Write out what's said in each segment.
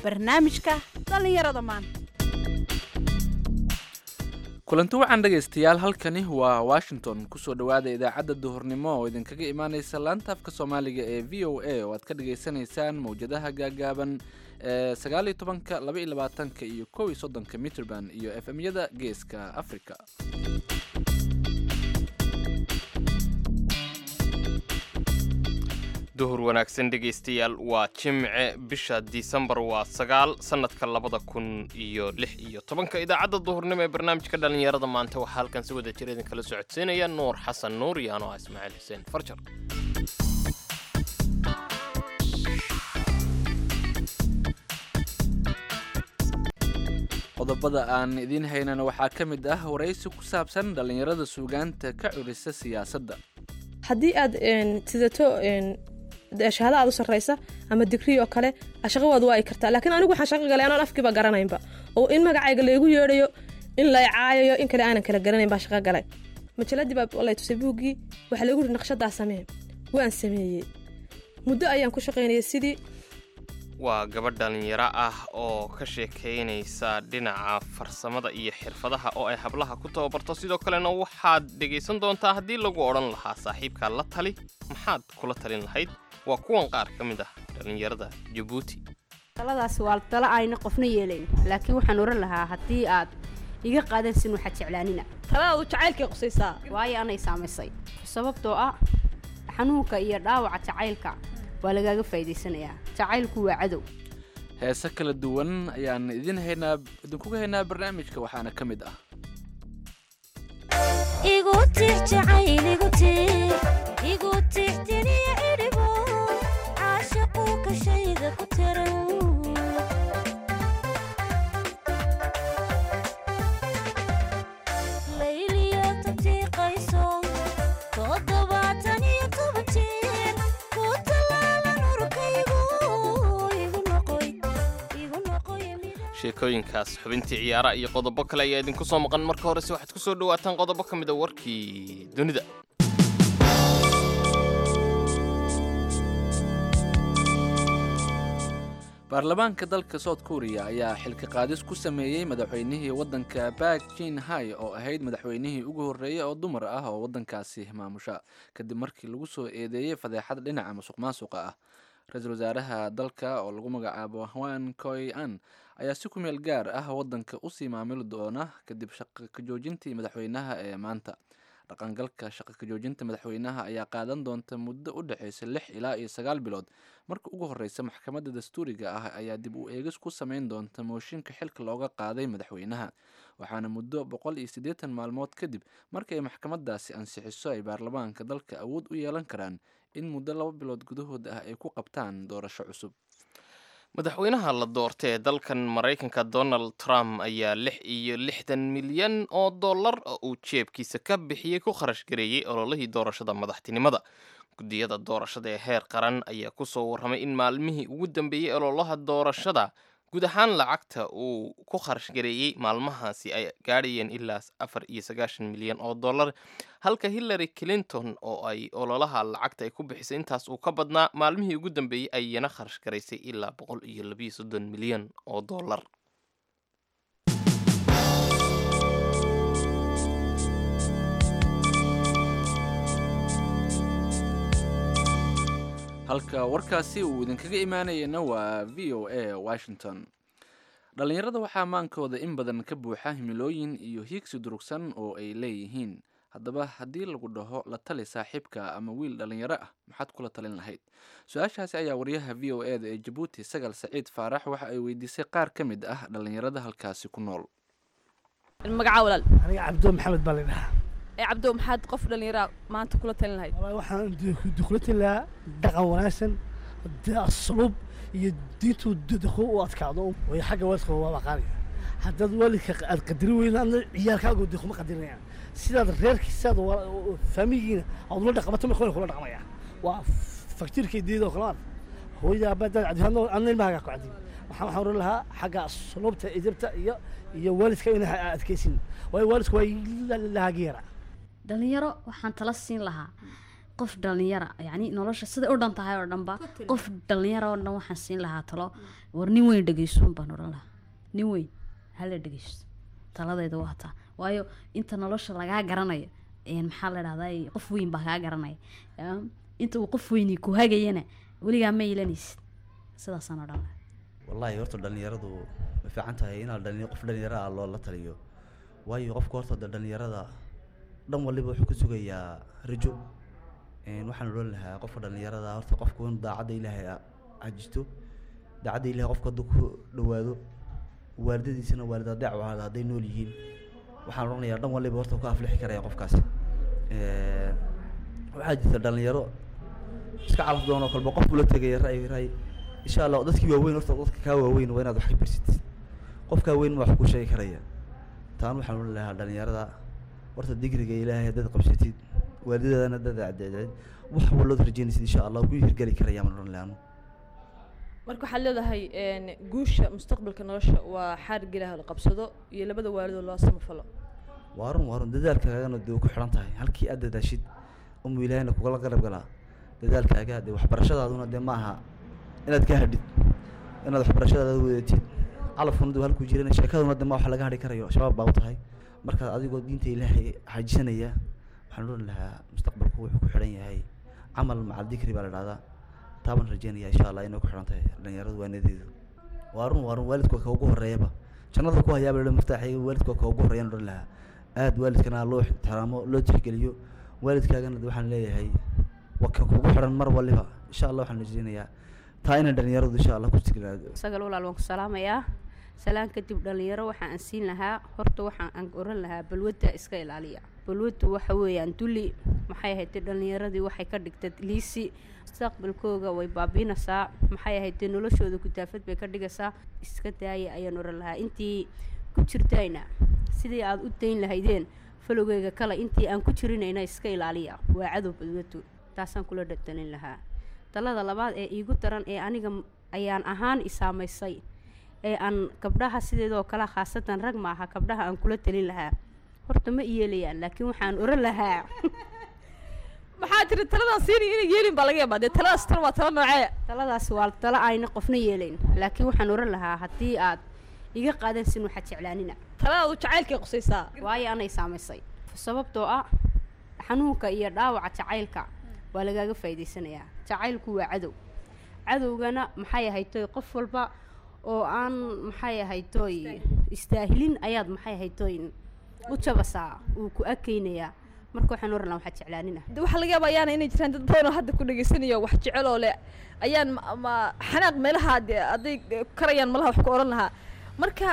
barnaamijka dhallinyarada maanta kulanti wacan dhegaystayaal halkani waa washington kusoo dhowaada idaacadda duhurnimo oo idinkaga imaaneysa laanta afka soomaaliga ee v o a oo aad ka dhagaysanaysaan mawjadaha gaagaaban ee sagaal iyo tobanka laba iyo labaatanka iyo kow iyo soddonka mitrband iyo f m-yada geeska africa duhur wanaagsan dhegaystayaal waa jimce bisha disembar waa sagaal sannadka labada kun iyo lix iyo tobanka idaacadda duhurnimo ee barnaamijka dhallinyarada maanta waxaa halkan si wada jir idinkala socodsiinaya nuur xasan nuur iyo anoo ah ismaaciil xuseen farjar qodobada aan idiin haynana waxaa ka mid ah waraysi ku saabsan dhallinyarada suugaanta ka curisa siyaasadda haddii aad sidato shahaada aad u sarraysa ama digrii oo kale shaqawaadu waa ay kartaa laakiin anigu waxaan shaqo galay anaan afkiiba garanaynba oo in magacayga laygu yeedhayo in lay caayayo in kale aanan kala garanayn baa shaqo galay majaladii baa lay tusay buuggii waxaa laygu yidhi naqshadaa samee waan sameeyey muddo ayaan ku shaqaynayay sidii waa gabadh dhallinyaro ah oo ka sheekaynaysa dhinaca farsamada iyo xirfadaha oo ay hablaha ku tababarto sidoo kalena waxaad dhegaysan doontaa haddii lagu odhan lahaa saaxiibkaa la tali maxaad kula talin lahayd waa kuwan qaar ka mid ah dhallinyarada jabuuti taladaas waa talo ayna qofna yeelayn laakiin waxaan oran lahaa haddii aad iga qaadansin waxaad jeclaanina taladaadu jacaylkay qusaysaa waayo anay saamaysay sababtoo ah xanuunka iyo dhaawaca jacaylka waa lagaaga faa'iidaysanayaa jacaylku waa cadow heese kala duwan ayaan idin haynaa idinkuga haynaa barnaamijka waxaana ka mid ah igu tix jacayl igu tix igu tix tiniya idhibo caashaqu kashayda ku tiran layliya tatiiqayso toddobaatan iyo toban jeer ku talaalan urkaygu igu noqoy igu noqoy sheekooyinkaas xubintii ciyaara iyo qodobo kale ayaa idinku soo maqan marka horese waxaad ku soo dhawaataan qodobo ka mid a warkii dunida baarlamaanka dalka south korea ayaa xilka qaadis ku sameeyey madaxweynihii waddanka bak jin hai oo ahayd madaxweynihii ugu horreeyey oo dumar ah oo waddankaasi maamusha kadib markii lagu soo eedeeyey fadeexad dhinaca musuq maasuqa ah ra-iisul wasaaraha dalka oo lagu magacaabo hwan koy an ayaa si ku meel gaar ah waddanka usii maamuli doona kadib shaqa ka joojintii madaxweynaha ee maanta dhaqangalka shaqa ka joojinta madaxweynaha ayaa qaadan doonta muddo u dhexaysa lix ilaa iyo sagaal bilood marka ugu horreysa maxkamadda dastuuriga ah ayaa dib u eegis ku sameyn doonta mooshinka xilka looga qaaday madaxweynaha waxaana muddo boqol iyo siddeetan maalmood kadib marka ay maxkamadaasi ansixiso ay baarlamaanka dalka awood u yeelan karaan in muddo laba bilood gudahood ah ay ku qabtaan doorasho cusub madaxweynaha la doorta ee dalkan maraykanka donald trump ayaa lix iyo lixdan milyan oo dollar oo uu jeebkiisa ka bixiyey ku kharash gareeyey ololihii doorashada madaxtinimada guddiyada doorashada ee heer qaran ayaa kusoo warramay in maalmihii ugu dambeeyey ololaha doorashada guud ahaan lacagta uu ku kharash gareeyey maalmahaasi ay gaadhayeen ilaa afar iyo sagaashan milyan oo dollar halka hillary clinton oo ay ololaha lacagta ay ku bixisay intaas uu ka badnaa maalmihii ugu dambeeyey ayana kharash garaysay ilaa boqol iyo labiyo soddon milyan oo dollar halka warkaasi uu idinkaga imaanayana waa v o a washington dhallinyarada waxaa maankooda in badan ka buuxa himilooyin iyo hiigsi durugsan oo ay leeyihiin haddaba haddii lagu dhaho la tali saaxiibka ama wiil dhallinyaro ah maxaad kula talin lahayd su-aashaasi ayaa wariyaha v o e da ee jabuuti sagal saciid faarax waxa ay weydiisay qaar ka mid ah dhallinyarada halkaasi ku nool magacaa walaal aniga cabdo maxamed baa la dhahaa ee cabdo maxaad qof dhallinyara maanta kula talin lahayd walahi waxaan dukulati lahaa dhaqan wanaagsan asluub iyo diintu dadku u adkaado way xagga waalidka waa qaadaya haddaad waalidka aad qadari weyna adna ciyaalkaagu de kuma qadarinayaan sidaad reerkiisaad faamigiina aad ula dhaqmato ma kula dhaqmaya waa faktiirka diida oo kale hooyada aabadaad cadihadno adna ilmahaagaa ku cadiy waxaan waxaan oran lahaa xagga asluubta idibta iyo iyo waalidka ina adkaysin waayo waalidku waa lahaageera dhalinyaro waxaan tala siin lahaa qof dhalinyara yani nolosha siday u dhan tahay oo dhanba qof dhalinyara oo dhan waxaan siin lahaa talo war nin weyn dhegeysuun baan odhan lahaa nin weyn hala dhegeysto taladayda waa taa waayo inta nolosha lagaa garanayo een, maxaa la dhahdaa qof weyn baa kaa garanaya Yaa, inta uu qof weyni ku hagayana weligaa ma ilanaysid sidaasaan odhan lahaa wallaahi horta dhalinyaradu way fiican tahay inaa dhali qof dhalinyaro ah loola taliyo waayo qofka horta de dhalinyarada dhan waliba wuxuu ka sugayaa rajo Een, waxaan odhan lahaa qofka dhalinyarada horta qofku in daacadda ilaahay a- cajisto daacadda ilaahay qofka hadduu ku dhawaado waalidadiisana waalid adeec u ahaada hadday nool yihiin waxaan odhanayaa dhan waliba horta ku aflixi karaya qofkaas Een, waxaa jirta dhalinyaro iska calaf doonoo kalba qof ula tegaya ra'yi ra'yi insha allah dadkii waaweyn horta dadka kaa waaweyn waa inaad wax ka barsatid qofkaa weyn ma wax ku sheegi karaya taan waxaan odhan lahaa dhalinyarada horta digriga ilaahay haddaad qabsatid waalidadana haddaad adeecdeed wax wallood rajeynaysid insha allah ku hirgeli karaya maan odhan lahaa anu. marka waxaad leedahay een, guusha mustaqbalka nolosha waa xaarig ilaah la qabsado iyo labada waalidoo loo samafalo waa run waa run dadaalkaagana dee way ku xidhan tahay halkii aad dadaashid umu ilaahayna kugala garab galaa dadaalkaaga dee waxbarashadaaduna dee ma aha inaad ka hadhid inaad waxbarashadaada wadatid calafkuna dee halkuu jirana sheekaduna dee ma wax laga hadhi karayo shabaab baa u tahay marka adigoo diinta ilaahay xajisanaya waxaan odhan lahaa mustaqbalku wuxuu ku xidhan yahay camal macal dikri baa la dhahdaa taabaan rajeynaya insha allah inay ku xidhan tahay dhalinyaradu waanadeedu waa run waa run waalidku waa ka ugu horeeyaba jannada ku hayaaba la maftaaxay waalidku waa ka ugu horeeyaan odhan lahaa aad waalidkana loo ixtiraamo loo tixgeliyo waalidkaagana de waxaan leeyahay waa ka kugu xidhan mar waliba insha allah waxaan rajeynayaa taa inay dhalinyaradu insha allah ku tiglaado isaga walaal waan ku salaamayaa salaan kadib dhalinyaro waxaan aan siin lahaa horta waxaan aan oran lahaa balwadda iska ilaaliya balwaddu waxa weeyaan dulli maxay ahayd dhalinyaradii waxay ka dhigtay liisi mustaqbalkooga way baabiinaysaa maxay ahayd noloshooda gudaafad bay ka dhigaysaa iska daaya ayaan oran lahaa intii ku jirtayna sidii aad u dayn lahaydeen falowgeyga kale intii aan ku jirinayna iska ilaaliya waa cadow balwaddu taasaan kula dhadalin lahaa talada labaad ee iigu daran ee aniga m- ayaan ahaan isaamaysay ee aan gabdhaha sideedoo kale khaasatan rag ma aha gabdhaha aan kula talin lahaa horta ma iyeelayaan laakiin waxaan oran lahaa maxaa tiri taladan siini inay yeelin baa laga yaabaa dee taladaas tan waa tala noocee taladaas waa talo ayna qofna yeelayn laakiin waxaan oran lahaa haddii aad iga qaadansin waxaad jeclaanina taladaadu jacaylkay qusaysaa waayo anay saamaysay sababtoo ah xanuunka iyo dhaawaca jacaylka waa lagaaga faa'iidaysanayaa jacaylku waa cadow cadowgana maxay ahaytoy qof walba oo aan maxay ahaytoy istaahilin ayaad maxay ahaytoy u jabasaa uu ku akaynayaa marka waxaan oran lahaa waxaad jeclaanina de waxaa laga yaaba ayaana inay jiraan dad badan oo hadda ku dhegaysanayo wax jecel oo leh ayaan ma- ma xanaaq meelaha de hadday karayaan malaha wax ku oran lahaa marka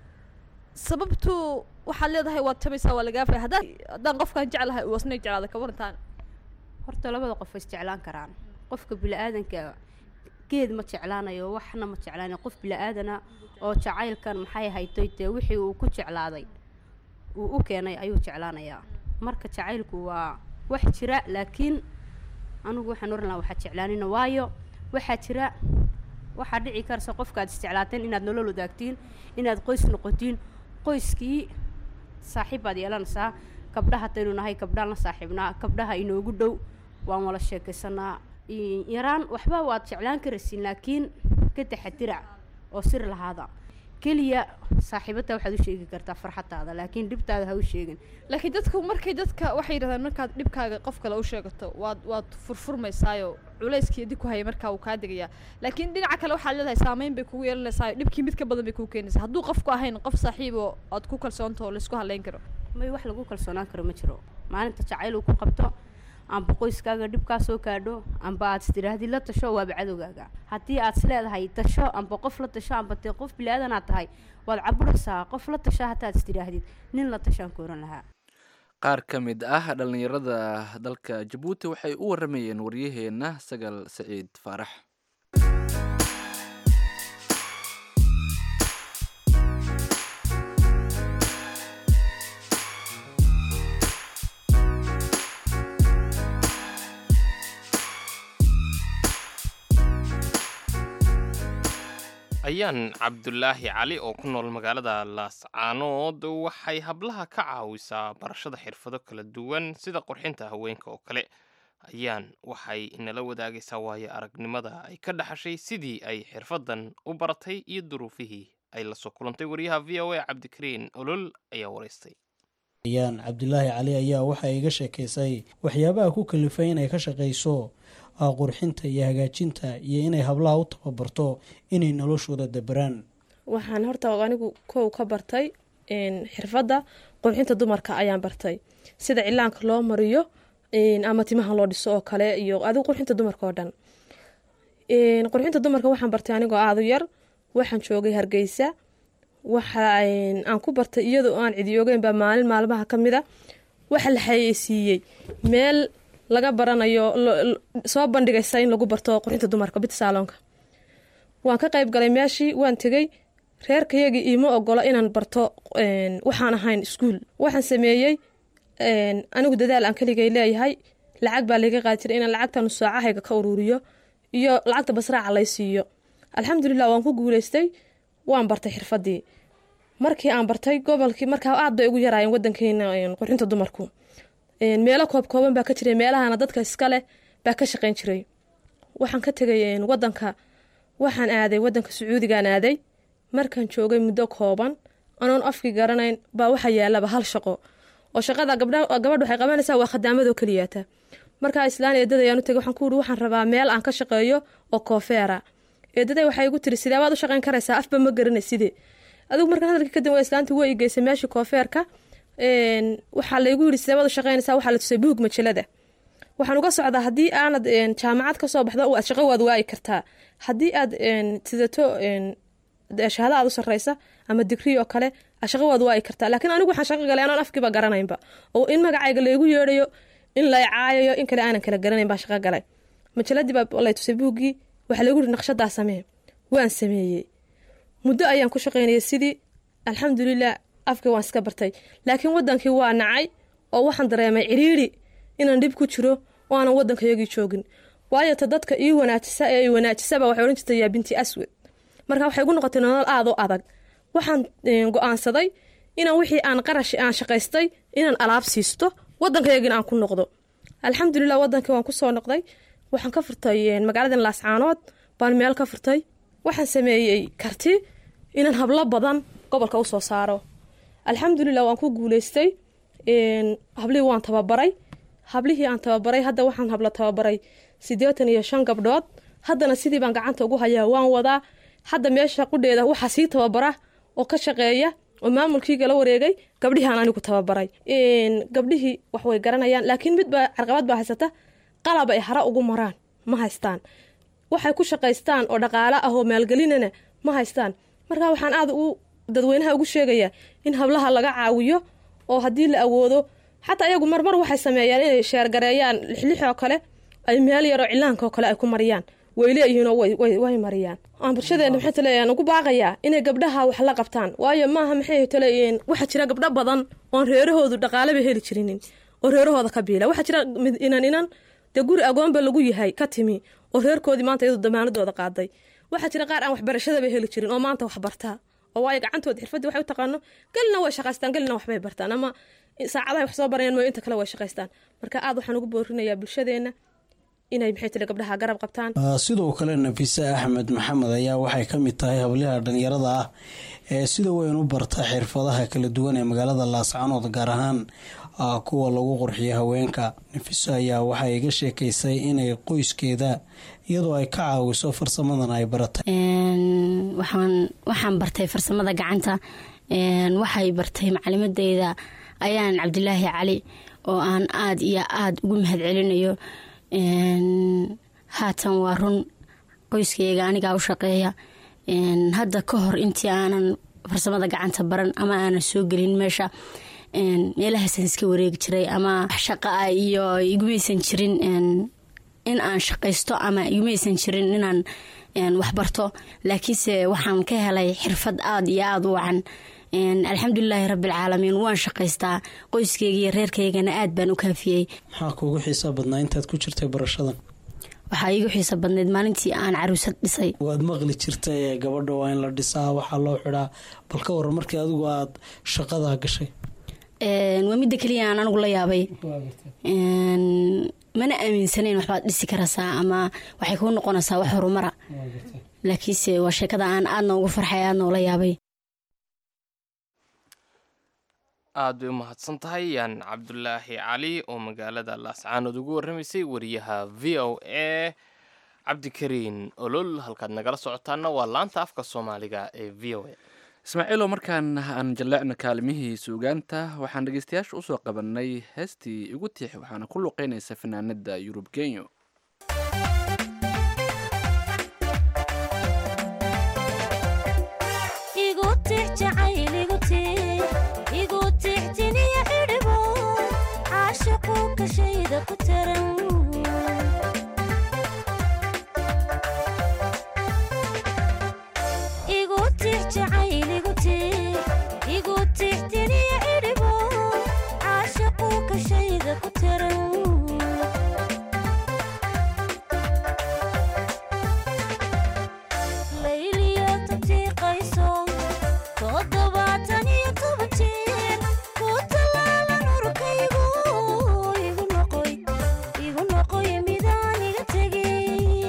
sababtu waxaad leedahay waad tabaysaa waa lagaa fay haddaan haddaan qofkaan jeclahay uu asna jeclaada ka warantaan horta labada qof way isjeclaan karaan qofka bili-aadanka geed ma jeclaanayo waxna ma jeclaanayo qof bili-aadana oo jacaylkan maxay haytoy dee wixii uu ku jeclaaday uu u keenay ayuu jeclaanayaa marka jacaylku waa wax jira laakiin anigu waxaan oran lahaa waxaad jeclaanina waayo waxaa jira waxaa dhici karsa qofkaad isjeclaateen inaad nolol wadaagtiin inaad qoys noqotiin qoyskii saaxiib baad yeelanaysaa gabdhaha haddaynu nahay gabdhaan la saaxiibnaa gabdhaha inoogu dhow waan wala sheekaysanaa i- yaraan waxba waad jeclaan karaysiin laakiin ka taxadira oo sir lahaada keliya saaxiibada waxaad u sheegi kartaa farxadaada laakiin dhibtaada ha u sheegin laakiin dadku markay dadka waxay yidhahdaan markaad dhibkaaga qof kale u sheegato waad waad furfurmaysaayo culayskii dib ku hayay markaa uu kaa degayaa laakiin dhinaca kale waxaad leedahay saameyn bay kugu yeelanaysaa dhibkii mid ka badan bay kugu keenaysaa hadduu qofku ahayn qof saaxiib oo aad ku kalsoonto oo laysku halayn karo may wax lagu kalsoonaan karo ma jiro maalinta jacayl uu ku qabto amba qoyskaaga dhibkaa soo gaadho amba aad istidhaahdid la tasho waaba cadowgaaga haddii aad is leedahay tasho amba qof la tasho amba dee qof bili-aadan aad tahay waad caburaysaa qof la tasho hataad istidhaahdid nin la tashaan ku oran lahaa qaar ka mid ah dhallinyarada dalka jabuuti waxay u waramayeen waryaheenna sagal saciid faarax ayaan cabdulaahi cali oo ku nool magaalada laascaanood waxay hablaha ka caawisaa barashada xirfado kala duwan sida qurxinta haweenka oo kale ayaan waxay inala wadaagaysaa waayo aragnimada ay ka dhaxashay sidii ay xirfaddan u baratay iyo duruufihii ay la soo kulantay wariyaha v o a cabdikariin olol ayaa waraystay yaan cabdilaahi cali ayaa waxa iga sheekaysay waxyaabaha ku kalifay inay ka shaqayso qurxinta iyo hagaajinta iyo inay hablaha u tababarto inay noloshooda dabaraan waxaan horta anigu kow ka bartay xirfadda qurxinta dumarka ayaan bartay sida cilaanka loo mariyo ama timaha loo dhiso oo kale iyo adigu qurxinta dumarka oo dhan qurxinta dumarka waxaan bartay anigoo aadu yar waxaan joogay hargeysa waxa aan ku bartay iyadoo aan cidiyoogeyn baa maalin maalmaha ka mid a waxa la xayeysiiyey meel laga baranayo soo bandhigaysa in lagu barto qurxinta dumarka bit saaloonka waan ka qayb galay meeshii waan tegey reerkayagii iima ogolo inaan barto waxaan ahayn iskuul waxaan sameeyey anigu dadaal aan keligay leeyahay lacag baa layga qaadi jiray inaan lacagtan saacahayga ka ururiyo iyo lacagta basraaca lay siiyo alxamdulilah waan ku guuleystay waan bartay xirfadii markii aan bartay gobolkii markaa aad bay ugu yaraayeen wadankeena qurxinta dumarku meelo koob kooban baa ka jiray meelahana dadka iskaleh baa ka shaqeyn jiray waxaan ka tegay wadanka waxaan aaday wadanka sacuudigaan aaday markaan joogay muddo kooban anoon afkii garanayn baa waxaa yaalaba hal shaqo oo shaqada gabadh waxay qabanaysaa waa khadaamadoo keliyaata markaa islaan eedaday aan u tegay waxaan ku uri waxaan rabaa meel aan ka shaqeeyo oo koofeera eedaday waxay igu tiri sidee baad u shaqeyn karaysaa afba ma garanay sidee adigu markaan hadalkii kadib waa islaantii way igeysay meeshii koofeerka waxaa laygu yidhi sidee baad u shaqeynaysaa waxaa la tusay buug majalada waxaan uga socdaa haddii aanad jaamacad ka soo baxdo aad shaqo waad waayi kartaa haddii aad sidato shahaada aad u sarreysa ama digrii oo kale shaqo waad waayi kartaa laakiin anigu waxaan shaqo galay anaan afkiiba garanaynba oo in magacayga laygu yeedhayo in lay caayayo in kale aanan kala garanayn baan shaqo galay majaladii baa lay tusay buuggii waxaa laygu yidhi naqshadaa samee waan sameeyey muddo ayaan ku shaqaynayay sidii alxamdulilah afkii waan iska bartay laakiin wadankii waa nacay oo waxaan dareemay ciriiri inaan dhib ku jiro oo aanan wadankayagii joogin waayo ta dadka ii wanaajisa ee i wanaajisaba waxay odhan jirtay yaa binti aswad marka waxay igu noqotay nolol aad u adag waxaan go-aansaday inaan wixii aan qarash aan shaqaystay inaan alaab siisto wadankayagina aan ku noqdo alxamdulilah wadankii waan kusoo noqday waxaan ka furtay magaaladan laascaanood baan meel ka furtay waxaan sameeyey karti inaan hablo badan gobolka usoo saaro alxamdulilah waan ku guuleystay hablihii waan tababaray hablihii aan tababaray hadda waxaan hablo tababaray siddeetan iyo shan gabdhood haddana sidii baan gacanta ugu hayaa waan wadaa hadda meesha qudheeda waxaa sii tababara oo ka shaqeeya oo maamulkiiga la wareegay gabdhihii aan anigu tababaray gabdhihii wax way garanayaan laakiin midba carqabad baa haysata qalab ay hara ugu maraan ma haystaan waxay ku shaqaystaan oo dhaqaale ah oo maalgelinana ma haystaan marka waxaan aad u dadweynaha ugu sheegayaa in hablaha laga caawiyo oo haddii la awoodo xataa iyagu marmar waxay sameeyaan inay sheergareeyaan lixlix oo kale ay meel yaroo cilaanka oo kale ay ku mariyaan way leeyihiinoo way mariyaan aan bulshadeena maxay taleeyaan ugu baaqayaa inay gabdhaha wax la qabtaan waayo maaha maxay taleeyihiin waxaa jira gabdho badan oon reerahoodu dhaqaaleba heli jirinin oo reerahooda ka biila waxaa jira inan inan dee guri agoonba lagu yahay ka timi oo reerkoodii maanta iyadu damaanadooda qaaday waxaa jira qaar aan waxbarashadaba heli jirin oo maanta wax bartaa oo waayo gacantooda xirfadii waxay u taqaano gelina way shaqaystaan gelina waxbay bartaan ama saacadahay wax soo barayaan mooyo inta kale way shaqaystaan marka aad waxaan ugu boorinayaa bulshadeena inay maxay tiri gabdhaha garab qabtaan sidoo kale nafise axmed maxamed ayaa waxay ka mid tahay habliha dhalinyarada ah ee sida weyn u barta xirfadaha kala duwan ee magaalada laascanood gaar ahaan kuwa lagu qurxiyo haweenka nafiso ayaa waxay iga sheekaysay inay qoyskeeda iyadoo ay ka caawiso farsamadan ay baratay waxaan bartay farsamada gacanta waxay bartay macalimadeyda ayaan cabdilaahi cali oo aan aada iyo aada ugu mahad celinayo haatan waa run qoyskayga anigaa u shaqeeya hadda ka hor intii aanan farsamada gacanta baran ama aanan soo gelin meesha meelahaasaan iska wareegi jiray ama shaqa ah iyo igumaysan jirin in aan shaqaysto ama igumaysan jirin inaan waxbarto laakiinse waxaan ka helay xirfad aada iyo aada u wacan alxamdulilaahi rabbialcaalamiin waan shaqaystaa qoyskeyga iyo reerkaygana aad baan u kaafiyey maxaa kuugu xiisaa badnaa intaad ku jirtay barashadan waxaa iigu xiisa badneyd maalintii aan caruusad dhisay waad maqli jirtay gabadha waa in la dhisaa waxaa loo xidhaa bal ka waran markii adigu aada shaqadaa gashay waa midda keliya aan anigu la yaabay mana aaminsanayn waxbaad dhisi karaysaa ama waxay kuu noqonaysaa wax horumara laakiinse waa sheekada aan aadna ugu farxay aadna ula yaabay aad bay u mahadsan tahay yaan cabdulaahi cali oo magaalada laascaanood ugu warramaysay wariyaha v o a cabdikariin olol halkaad nagala socotaana waa laanta afka soomaaliga ee v o a ismaaciilo markaan aan jalleecno kaalimihii suugaanta waxaan dhegeystayaasha usoo qabanay heestii igu tiix waxaana ku luqeynaysa fanaanada yurub genyo igu tix jacayl igu tix igu tix tiniya idhibo caashaqu kashayda ku taran igu tix jacayl igu tix igu tix tiniya idhibo caashaqu kashayda ku taran layliyo tatiiqayso toddobaatan iyo toban jeer ku tallaalan urkaygu igu noqoy igu noqoy midaan iga tegin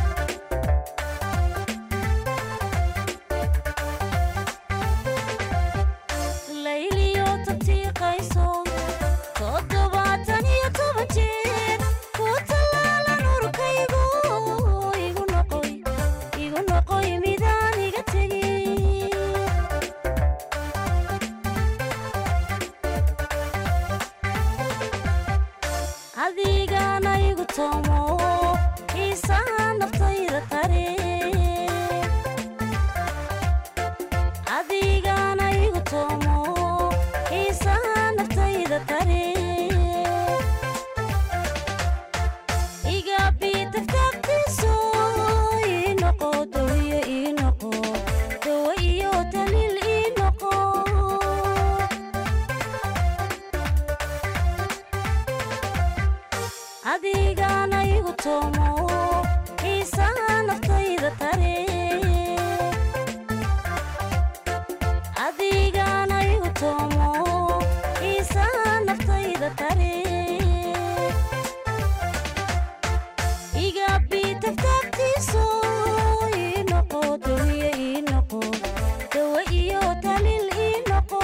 layliyo tatiiqayso toddobaatan iyo toban jeer ku tallaalan urkaygu igu noqoy igu noqoy midaan iga tegin adigana igu toomo xiisaha naftayda tare adigana igu toomo xiisaha naftayda tare igabi tagtagtiso ii noqo dawiyo ii noqo dawo iyo daliil ii noqo adigana igu toomo xiisaha naftayda tare adigana igu toomo xiisaha naftayda tare igabi tagtagtiso ii noqo dawiyo ii noqo dawo iyo daliil ii noqo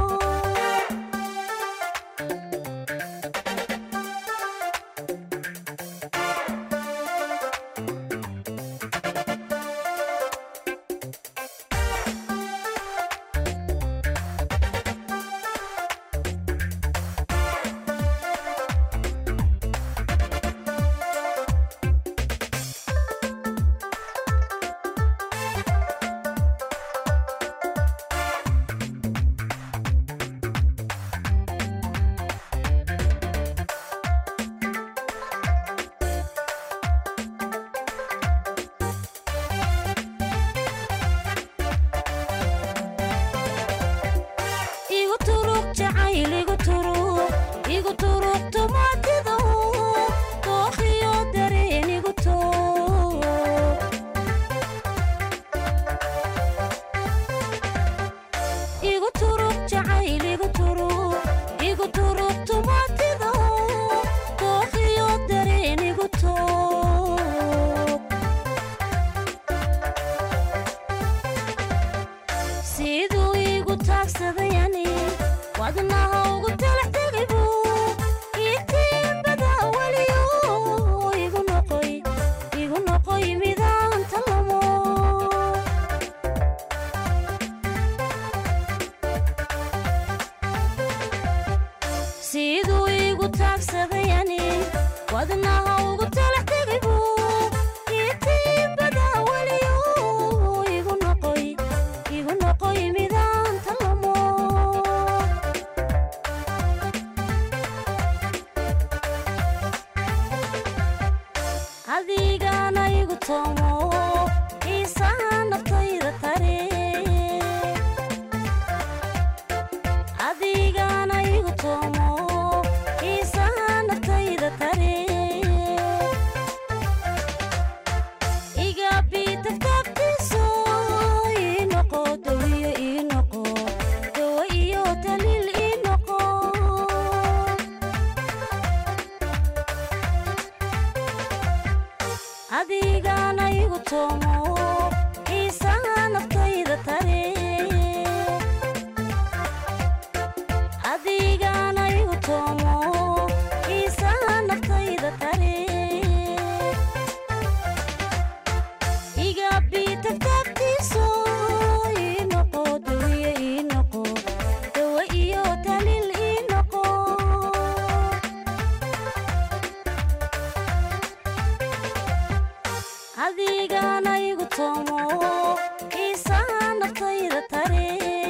igu turuq jacayl igu turuq igu turuq tumaatido dookhiyo dareen igu toog igu turuq jacayl igu turuq igu turuq tumaatido dookhiyo dareen igu toog siduu igu taagsadayani wadnaha ugu talax tegaybu itiimbada weliyo igu noqoy igu noqoy midaan talamo siduu igu taagsadayani wadnaha ugu talax tegaybu itiimbada weliyo igu noqoy igu noqoy midaan talamo adigana igu toomo xiisaha naftayda tare adigana igu toomo xiisaha naftayda tare igabi tagtagtiso ii noqo dawiyo ii noqo dawo iyo daliil ii noqo adigana igu toomo xiisaha naftayda tare adigana igu toomo xiisaha naftayda tare iga bitagtagtiiso ii noqo dawiye ii noqo dawa iyo talil ii noqo adigana igu toomo xiisaha naftayda tare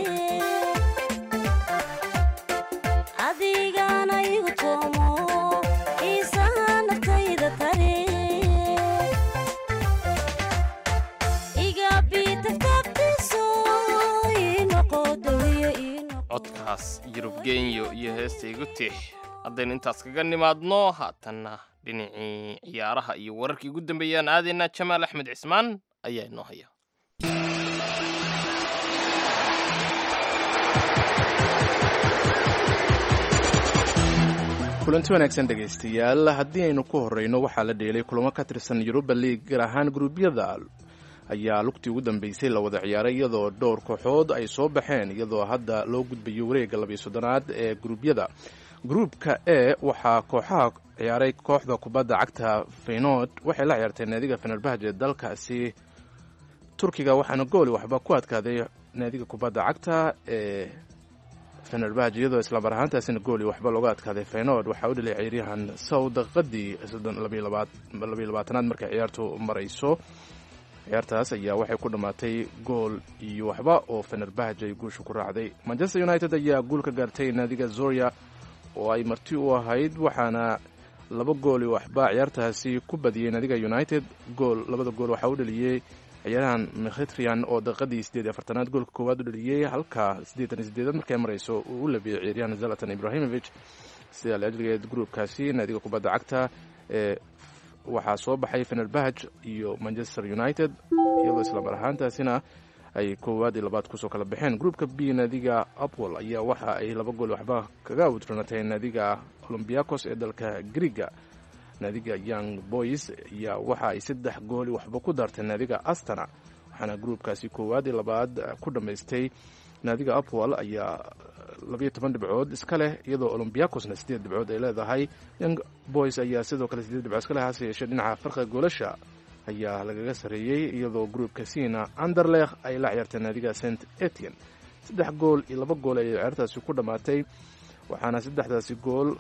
adigana igu toomo xiisaha naftayda tare iga bitagtagtiiso ii noqo dawiye ii noqo codkaas yurub genyo iyo heesta igu tix haddaynu intaas kaga nimaadno haatanna dhinacii ciyaaraha iyo wararkii ugu dambeeyaan aadaynaa jamaal axmed cismaan ayaa inoo haya kulanti wanaagsan dhegaystayaal haddii aynu ku horreyno waxaa la dheelay kulamo ka tirsan yuruba liig gaar ahaan guruubyada ayaa lugtii ugu dambeysay la wada ciyaaray iyadoo dhowr kooxood ay soo baxeen iyadoo hadda loo gudbayo wareegga labiyo soddonaad ee guruubyada gruubka e waxaa kooxaha ciyaaray kooxda kubadda cagta feynood waxay la ciyaartay naadiga fenerbahj ee dalkaasi turkiga waxaana gooli waxba ku adkaaday naadiga kubadda cagta ee fenerbahj iyadoo islamar ahaantaasina gooli waxba looga adkaaday feynood waxaa u dhalay ciyaaryahan sow daqiiqadii labiyo labaatanaad markay ciyaartu marayso ciyaartaas ayaa waxay ku dhammaatay gool iyo waxba oo fenerbahj ay guusha ku raacday manchester united ayaa guul ka gaartay naadiga zoria oo ay marti u ahayd waxaana laba gool iyo waxba ciyaartaasi ku badiyey naadiga united gool labada gool waxaa u dhaliyey ciyaarahan mkhitrian oo daqiiqadii siddeed iyo afartanaad goolka koowaad u dhaliyey halka siddeetan iyo siddeedaad markay marayso uu u labiyey ciyaaryahan zalatan ibrahimovic sida laajligeed gruubkaasi naadiga kubadda cagta ee waxaa soo baxay fenerbahj iyo manchester united iyadoo islamar ahaantaasina ay koowaad iyo labaad kusoo kala baxeen gruupka b naadiga apwol ayaa waxa ay laba gool waxba kaga awdranatay naadiga olombiakos ee dalka griga naadiga young boys ayaa waxa ay saddex gooli waxba ku daartay naadiga astana waxaana gruupkaasi koowaad iyo labaad ku dhammaystay naadiga apwol ayaa labayo toban dhibcood iska leh iyadoo olombiakosna siddeed dhibcood ay leedahay young boys ayaa sidoo kale siddeed dhibcood iska leh hase yeeshee dhinaca farqiga goolasha ayaa lagaga sarreeyey iyadoo gruupka sina anderlekh ay la ciyaartay naadiga st etienne saddex gool iyo laba gool ayay ciyaartaasi ku dhammaatay waxaana saddexdaasi gool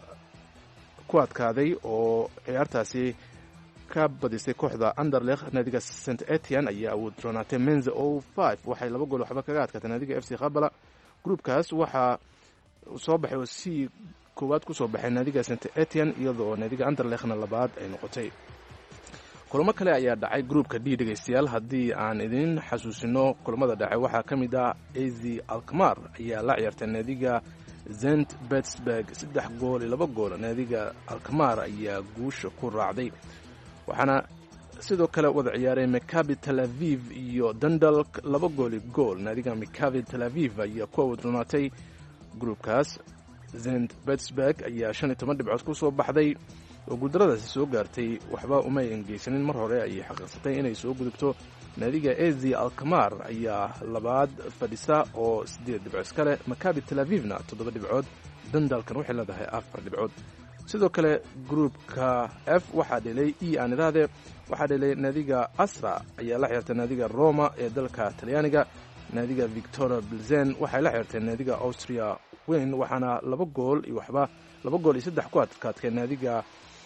ku adkaaday oo ciyaartaasi ka badisay kooxda anderlekh naadiga st etienne ayaa awoodranaatay menza o five waxay laba gool waxba kaga adkaatay naadiga f c khabala gruupkaas waxaa soo baxay oo c koowaad kusoo baxay naadiga st etienne iyadoo naadiga anderlekhna labaad ay noqotay kulamo kale ayaa dhacay gruupka d dhegaystayaal haddii aan idin xasuusino kulamada dhacay waxaa ka mid ah az alkmar ayaa la ciyaartay naadiga zent betsburg saddex gool iyo laba gool naadiga alkmar ayaa guusha ku raacday waxaana sidoo kale wada ciyaaray makabi tel aviv iyo dundal laba gooli gool naadiga makabi tel aviv ayaa ku awodrunaatay gruupkaas zent betsburg ayaa shan iyo toban dhibcood ku soo baxday oo guuldaradaasi soo gaartay waxba uma engeysanin mar hore ayay xaqiiqsatay inay soo gudubto naadiga ezi alkamar ayaa labaad fadhisa oo siddeed dhibcood iska leh makabi tel avivna toddoba dhibcood dandalkan waxay leedahay afar dhibcood sidoo kale gruupka f waxaa dhelay e aan idhaahde waxaa dhelay naadiga asra ayaa la ciyaartay naadiga roma ee dalka talyaaniga naadiga victoria bilzen waxay la ciyaartay naadiga austria weyn waxaana laba gool iyo waxba laba gool iyo saddex ku adkaadkay naadiga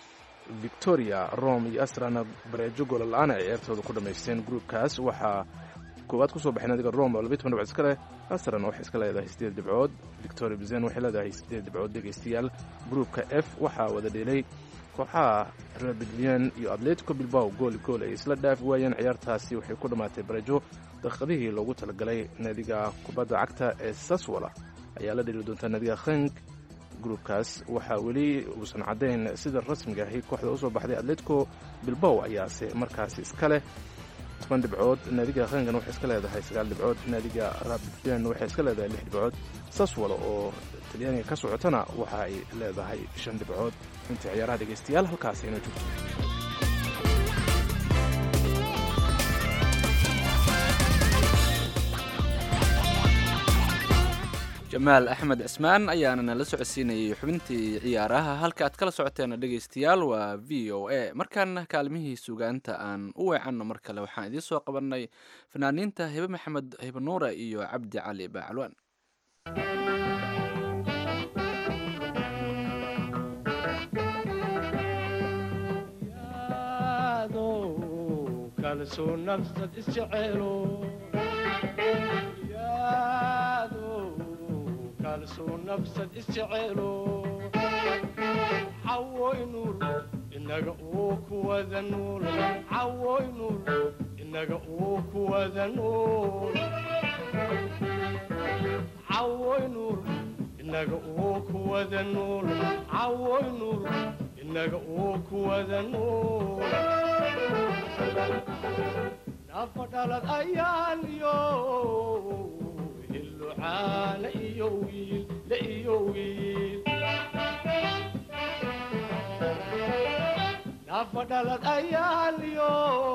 victoria rome iyo astrana bareejo goola la-aan ay ciyaartooda ku dhammaysteen gruupkaas waxaa koowaad kusoo baxay naadiga rome oo labiy toban dhibcood iska leh astrana waxay iska leedahay siddeed dhibcood victoria bizen waxay leedahay siddeed dhibcood dhegaystayaal gruupka f waxaa wada dhelay kooxaha rebidlian iyo atletico bilbao gooli gool ay isla dhaafi waayeen ciyaartaasi waxay ku dhammaatay bareejo daqiiqadihii loogu talagalay naadiga kubadda cagta ee saswala ayaa la dheli doontaa naadiga khenk gruupkaas waxaa weli uusan caddayn sida rasmiga ahi kooxda usoo baxday atletico bilbow ayaase markaasi iska leh toban dhibcood naadiga khenkan waxay iska leedahay sagaal dhibcood naadiga rabidlian waxay iska leedahay lix dhibcood saswala oo talyaaniga ka socotana waxa ay leedahay shan dhibcood intii ciyaaraha dhegaystayaal halkaas ayna joogto jamaal axmed cismaan ayaana nala socodsiinayay xubintii ciyaaraha halka aad kala socoteena dhegaystayaal waa v o a markaana kaalmihii sugaanta aan u weecanno mar kale waxaan idiin soo qabanay fanaaniinta hibe maxamed hibe nuure iyo cabdi cali baacalwaan kalsoo nafsad isjeceelo yaado kalsoo nafsad isjeceelo cawoy nuur inaga uu kuwada nuul cawoy nuur inaga uu kuwada nuul cawoy nuur inaga uu kuwada nuul cawoy nuur inaga uu kuwada nuul nafa dhalad ayaan iyo hillucaana iyo wiil la iyo wiil nafa dhalad ayaan iyo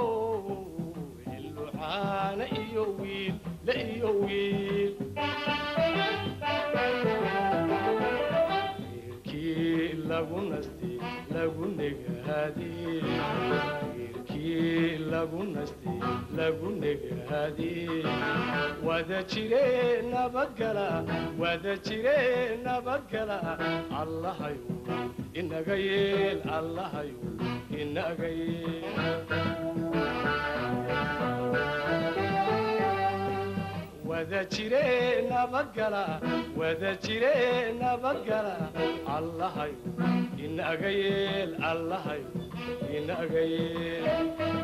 hillucaana iyo wiil la iyo wiil wiilkii lagu nasti lagu negaadee lagu nasti lagu negaadee wada jire nabadgala wada jire nabadgala allahayo inaga yeel allahayo inaga yeel wada jire nabadgala wada jire nabadgala allahayo inaga yeel allahayo inaga yeel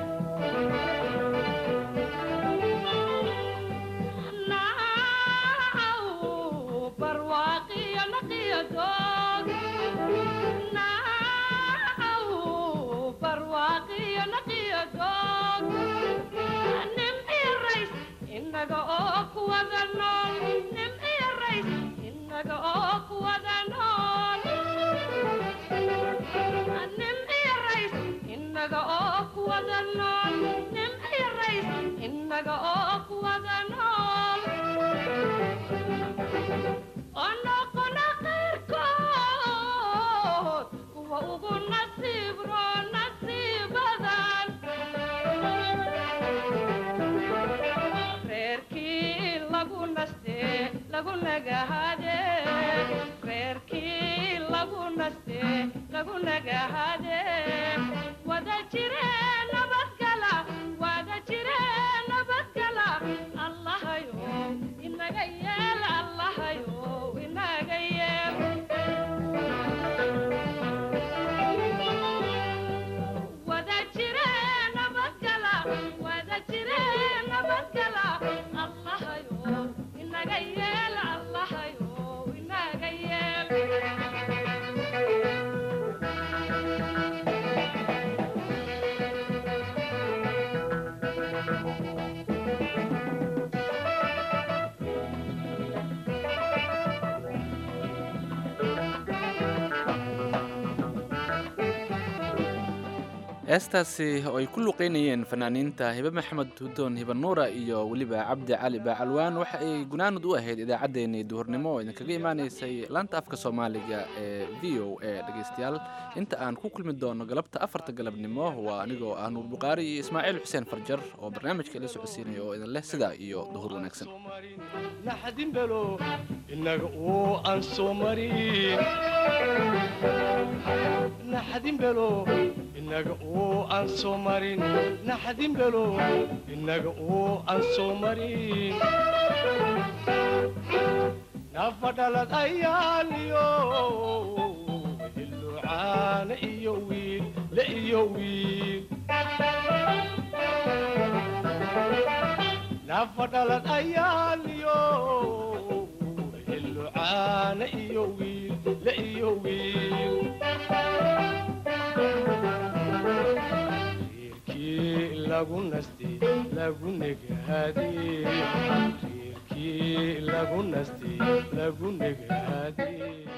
inaga oo kuwada nool nim iyo rays inaga oo kuwada nool nim iyo rays inaga oo kuwada nool nim iyo rays inaga oo kuwada nool onoqona qayrkood kuwa ugu nasiib roo nasiibadan reerkii lagu naste lagu nagahade reerkii lagu naste lagu nagahade wada jire nabadgala wada jire nabadgala allahayo inaga yeel allahayo inaga yeel wada jire nabadgala wada jire nabadgala allahayo inaga yeel allahayo inaga yeel heestaasi oo ay ku luqeynayeen fanaaniinta hibe maxamed hudoon hibe nuura iyo weliba cabdi cali baacalwaan waxa ay gunaanud u ahayd idaacaddeenii duhurnimo oo idinkaga imaanaysay laanta afka soomaaliga ee v o a dhegaystayaal inta aan ku kulmi doono galabta afarta galabnimo waa anigoo ah nuur buqaari iyo ismaaciil xuseen farjar oo barnaamijka ila socodsiinaya oo idin leh sidaa iyo duhur wanaagsan naxdin belo inaga oo aan soo marin naxdin belo inaga oo aan soo marin naxdin belo inaga oo aan soo marin nafa dhalad ayaan iyo hillucaana iyo wiil la iyo wiil nafa dhalad ayaan iyo hillucaana iyo wiil la iyo wiil reerkii lagu nasti lagu negaadee reerkii lagu nasti lagu negaadee